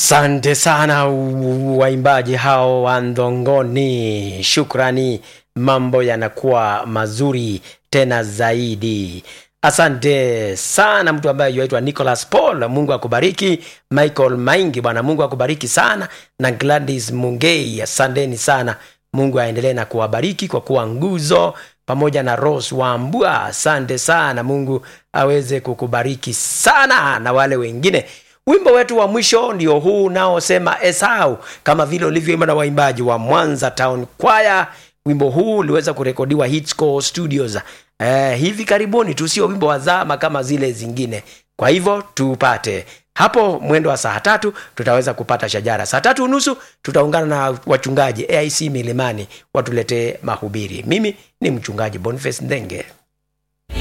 Asante sana waimbaji hao wa Ndongoni, shukrani. Mambo yanakuwa mazuri tena zaidi. Asante sana mtu ambaye yuaitwa Nicholas Paul, Mungu akubariki. Michael Maingi, Bwana Mungu akubariki sana, na Gladys Mungei, asanteni sana. Mungu aendelee na kuwabariki kwa kuwa nguzo, pamoja na Rose Wambua, asante sana. Mungu aweze kukubariki sana na wale wengine wimbo wetu wa mwisho ndio huu unaosema esau kama vile ulivyoimba na waimbaji wa mwanza town kwaya wimbo huu uliweza kurekodiwa Hitscore studios eh, hivi karibuni tu sio wimbo wa zama kama zile zingine kwa hivyo tupate hapo mwendo wa saa tatu tutaweza kupata shajara saa tatu unusu tutaungana na wachungaji aic milimani watuletee mahubiri mimi ni mchungaji boniface ndenge